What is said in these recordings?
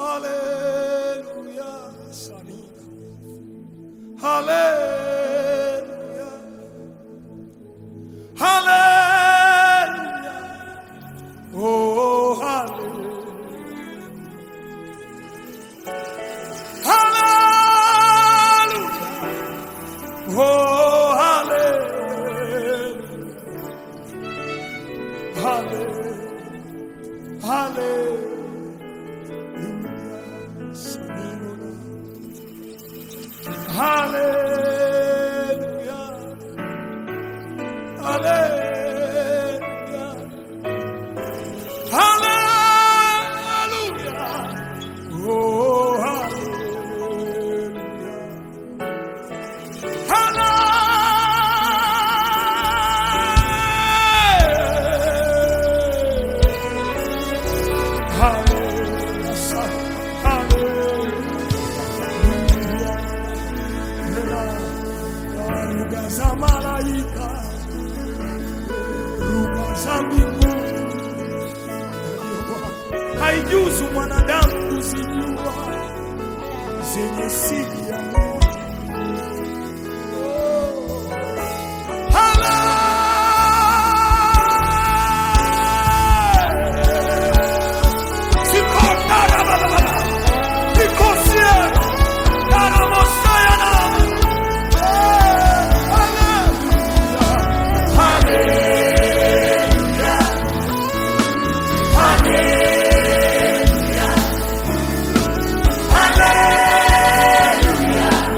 Haleluya. Sanina. Haleluya. Haleluya. Oh, haleluya. Hallelujah. Oh, hallelujah. Hallelujah. Hallelujah. Sanina. Hallelujah. Hallelujah. Hallelujah. Oh, hallelujah. Hallelujah. Hallelujah. Lugha za malaika, lugha za mbinguni, haijuzu mwanadamu kuzijua zenye siri ya Mungu. Hallelujah.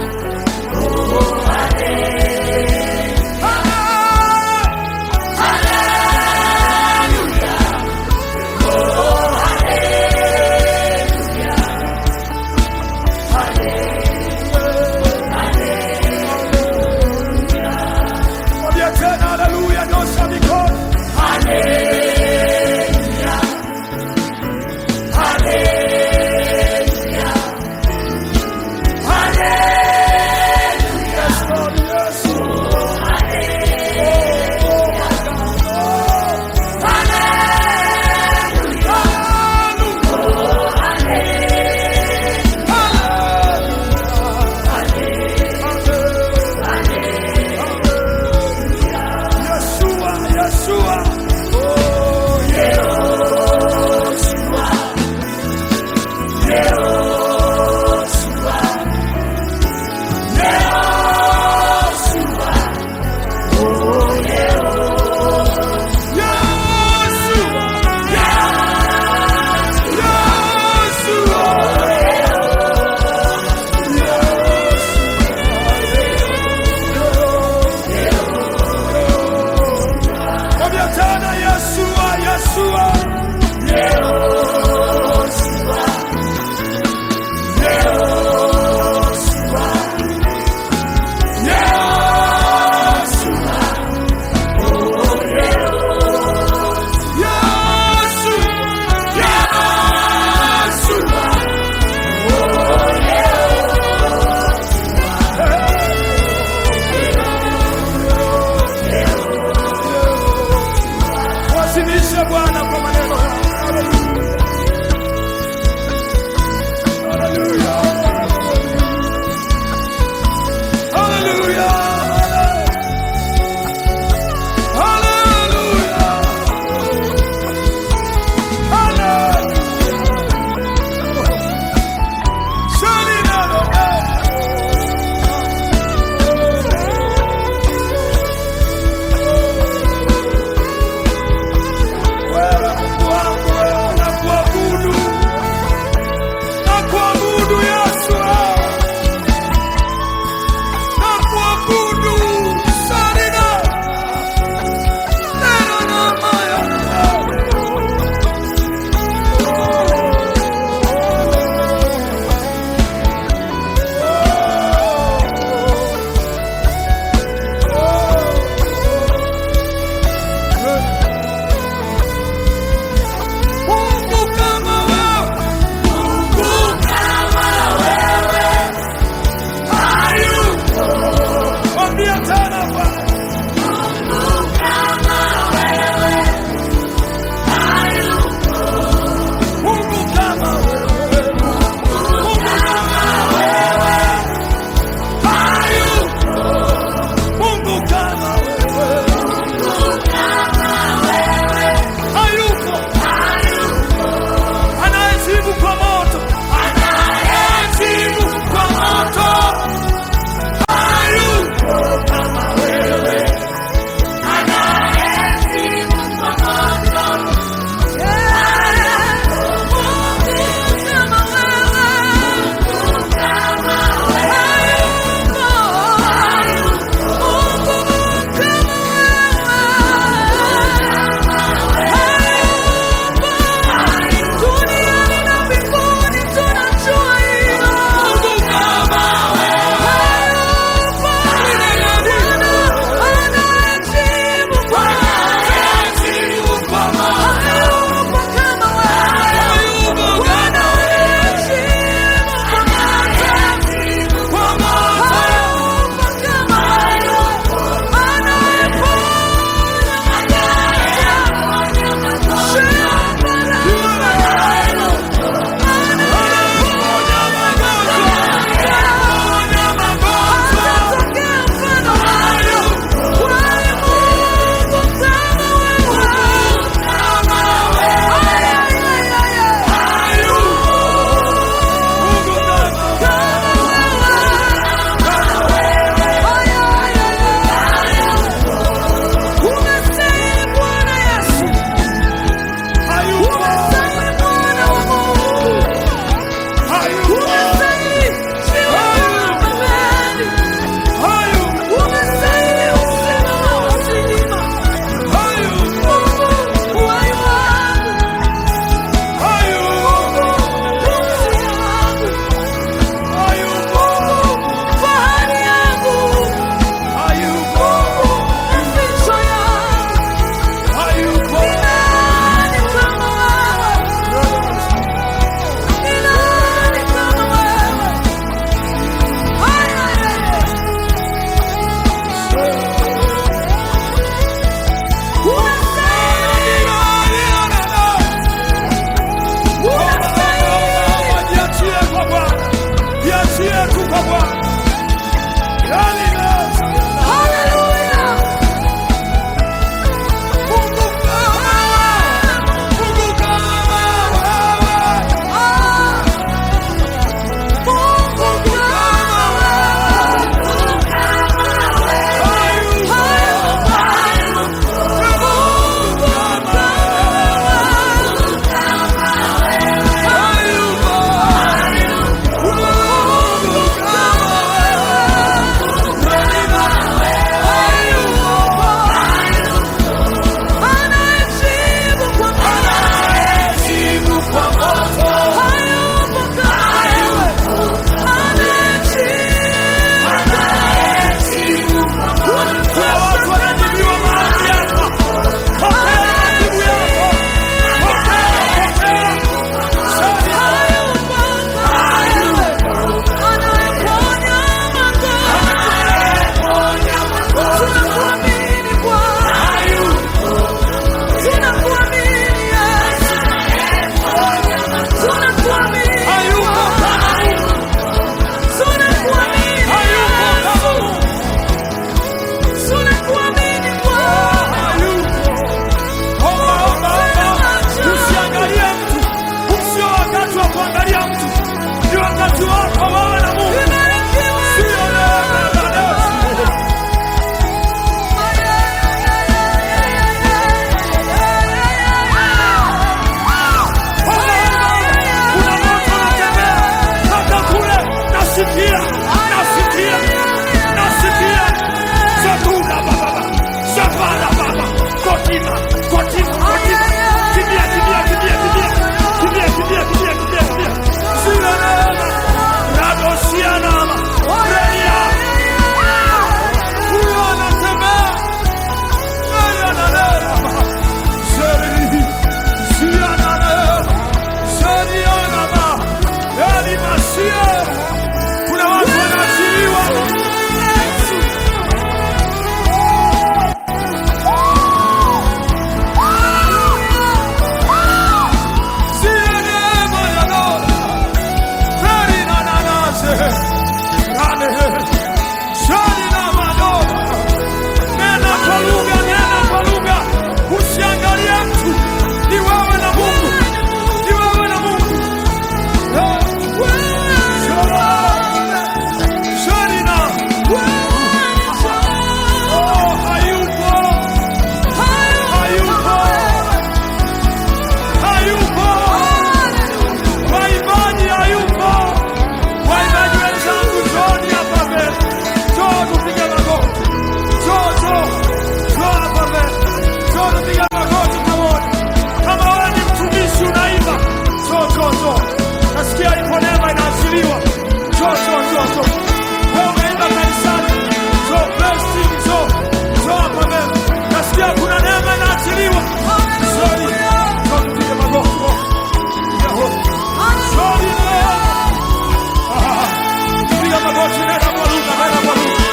nasikia ipo neema inaachiliwa. Njoo, njoo, njoo, njoo. Wewe umeenda kanisani, njoo blessing, njoo, njoo hapa mbele. Nasikia kuna neema inaachiliwa. Njoo, njoo tupige magoti. Njoo. Njoo, njoo. Ah, piga magoti, nenda kwa lugha, nenda kwa lugha.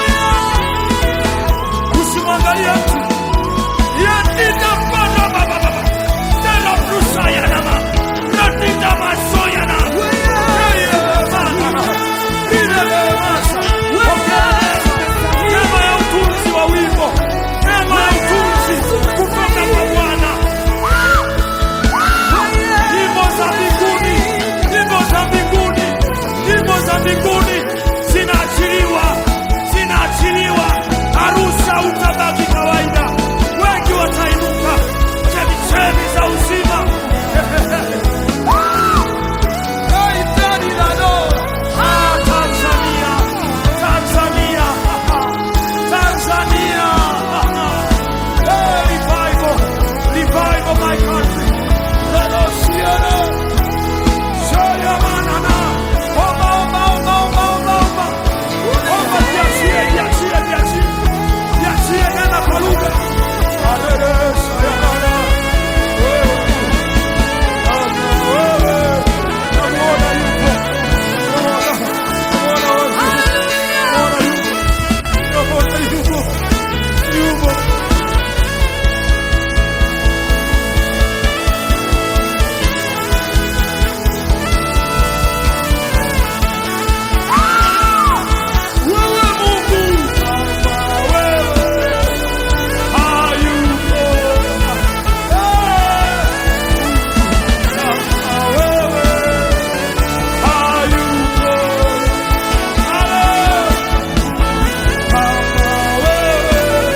Usimwangalie mtu. Yandida bana baba baba. Tena prusa ya nama. Yandida masoya na. Yeye bana. Ile masa. Neema ya utunzi wa wimbo. Neema ya utunzi kutoka kwa Bwana. Nyimbo za mbinguni, nyimbo za mbinguni, nyimbo za mbinguni zinaachiliwa, zinaachiliwa. Arusha utabaki kawaida, wengi watainuka, chemichemi za uzima. Ah, Tanzania, Tanzania, Tanzania. Hey, revival, revival my country. Let us hear it. Shoya manana. Omba, omba, omba, omba, omba, omba. Omba, jiachie, jiachie, jiachie. Jiachie, nena kwa lugha. Alele, shoya mana. Wewe, wewe, namuona yupo. Namuona, namuona wazi. Namuona yupo. Namuona yupo. Yupo. Wewe Mungu kama wewe hayupo. Kama wewe hayupo. Kama wewe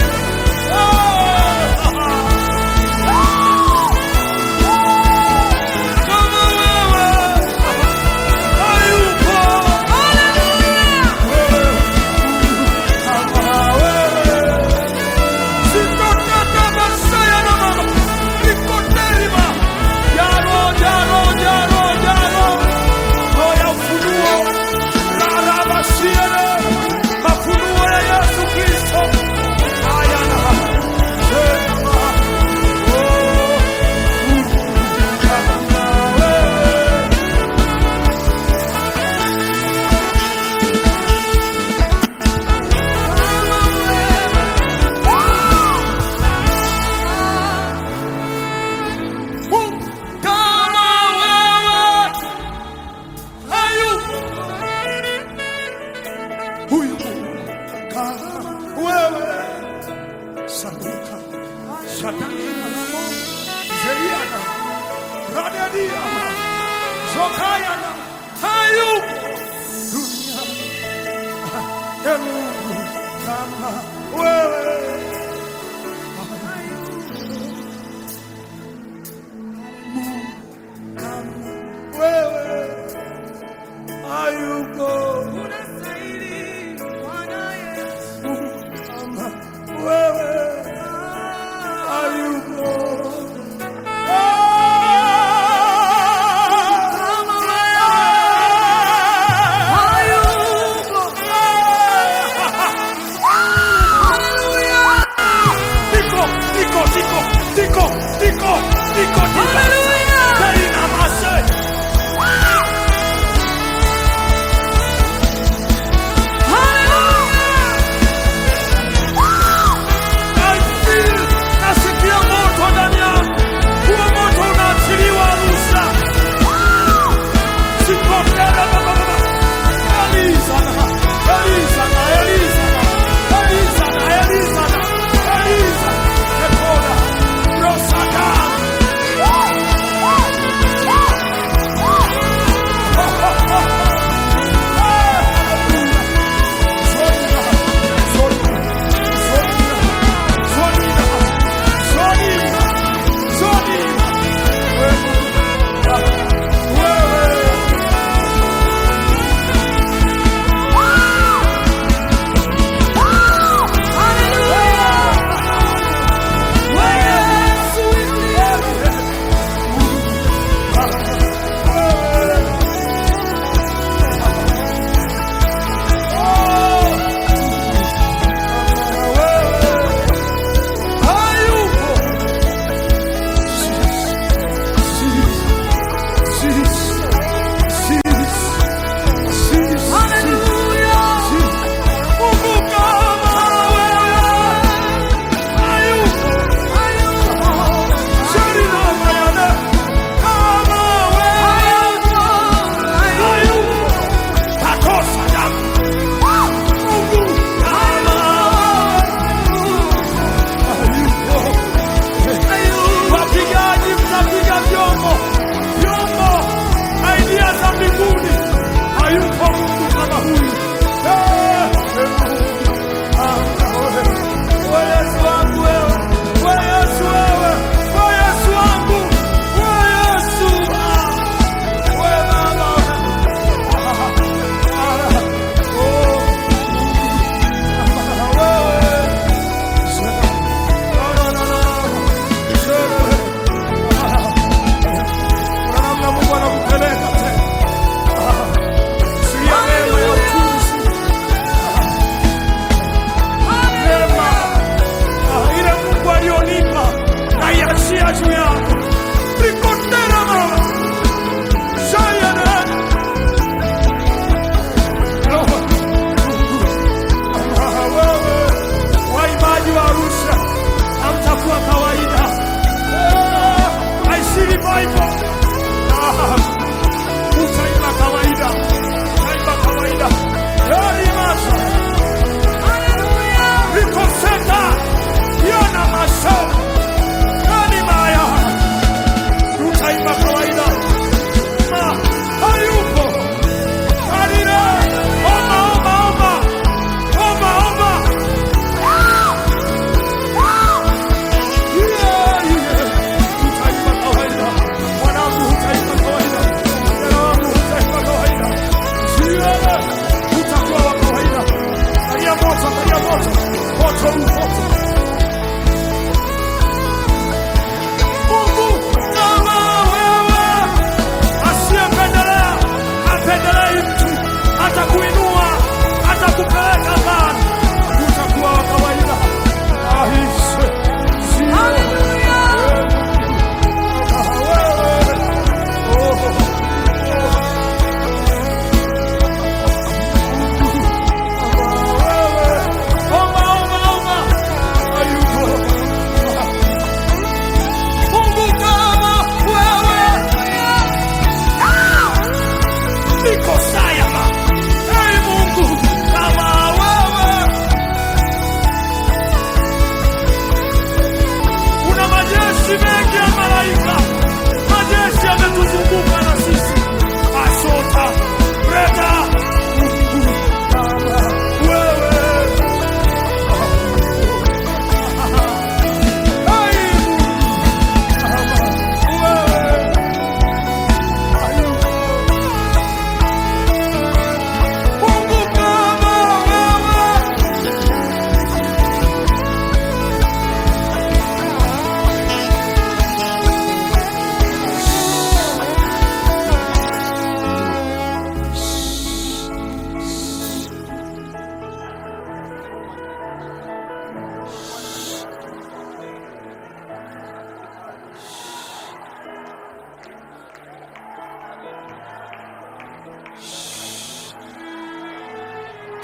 kama wewe hayupo. Kama wewe hayupo huyu kama wewe saduka shatakina zeriana radedia zokayana hayupo dunia ya Mungu kama wewe kama wewe hayupo kama wewe hayupo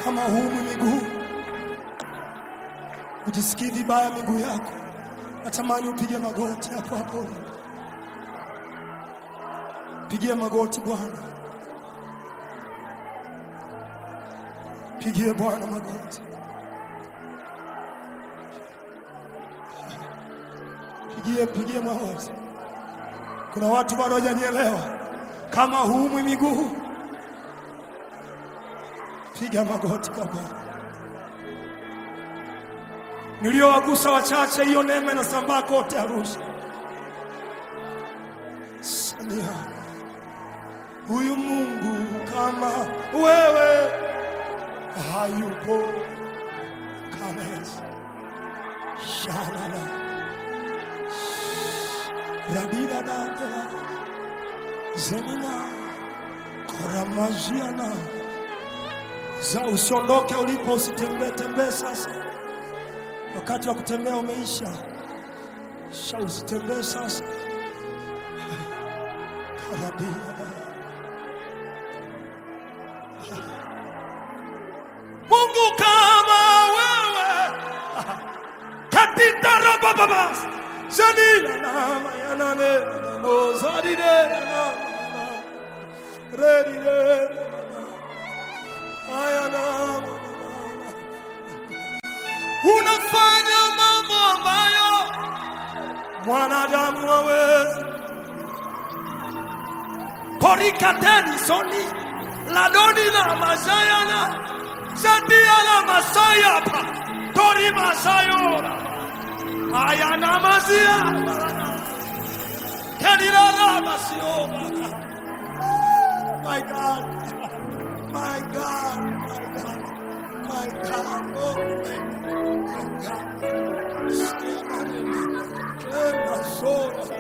kama humu miguu, ujisikii vibaya miguu yako, natamani upige magoti hapo hapo, pigie magoti Bwana, pigie Bwana magoti, pigie pigie magoti. Kuna watu bado hawajanielewa, kama huumwi miguu, piga magoti kwa Bwana. Niliowagusa wachache, hiyo neema inasambaa kote Arusha. Samia, huyu Mungu kama wewe hayupo kama Yesu. Shalala radira dada zemina koramaziana za usiondoke ulipo, usitembee tembee sasa. Wakati wa kutembea umeisha, sha usitembee sasa. Karabia Mungu kama wewe katika rabababa zanila nama yanane mozadide redide ayana unafanya mambo ambayo mwanadamu hawezi. Porikateni soni ladoni na masayana zadia la masayapa tori masayora ayana mazia kenila la masioma my God my God my God my God oh my God Tena sola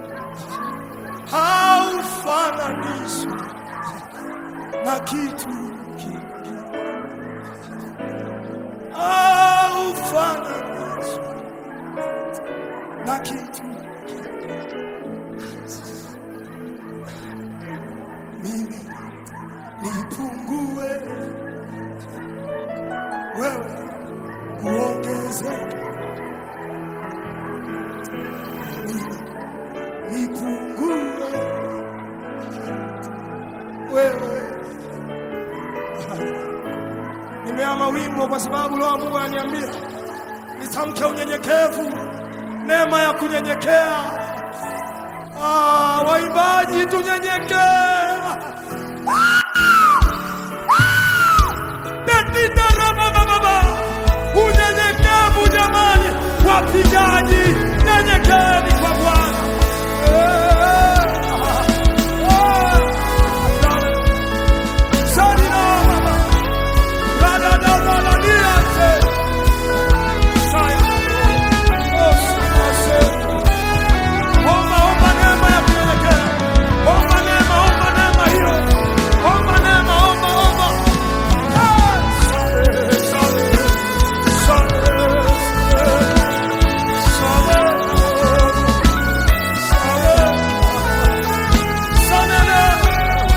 haufananishwi na kitu kingine, haufananishwi na kitu kingine. Mimi nipungue, wewe uongezeke. Mimi nipungue, wewe nimeama wimbo kwa sababu Roho wa Mungu ananiambia nitamke unyenyekevu, neema ya kunyenyekea. Ah, waimbaji tunyenyekee. Baba, unyenyekevu jamani, wapigaji nyenyekeni kwa Bwana. Eh, ah, ah, Sarina baba, rada da da da niate. Saya, oh, saya, saya. Omba, omba neema ya kunyenyekea. Omba neema, omba neema hiyo. Omba neema, omba, omba. Ah, sare, sare, sare, sare, sare, sare,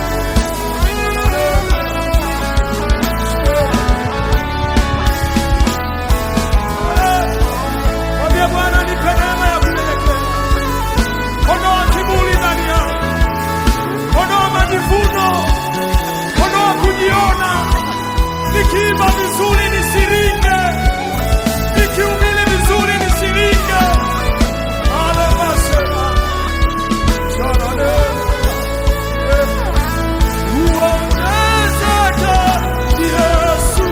Mwambie Bwana nipe neema ya kunyenyekea. Ondoa kiburi ndani yangu. Ondoa majivuno. Ondoa kujiona. Nikiimba vizuri nisiringe. Nikihubiri vizuri nisiringe. Alabasema. Shalale. Uongezeke Yesu.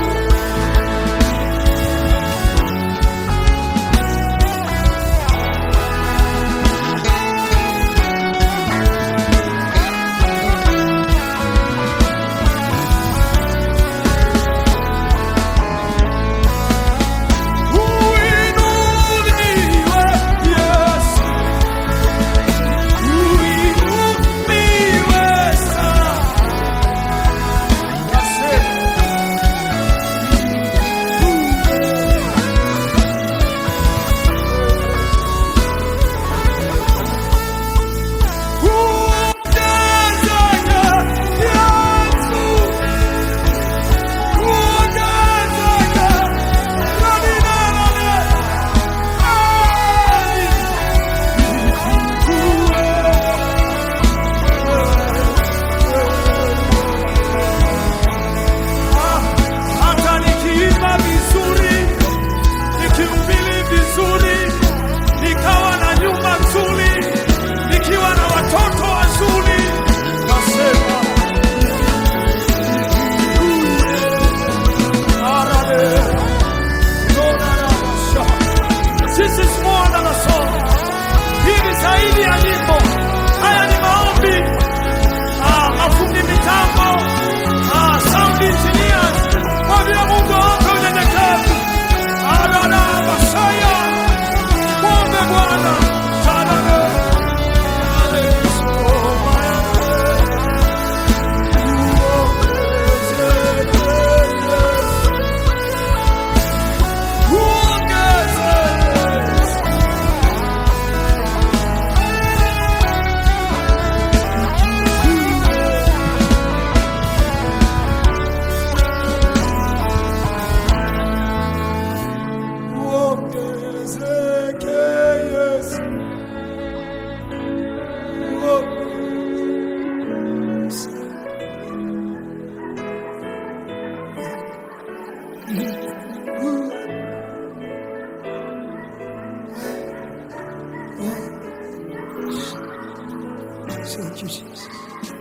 you, Jesus.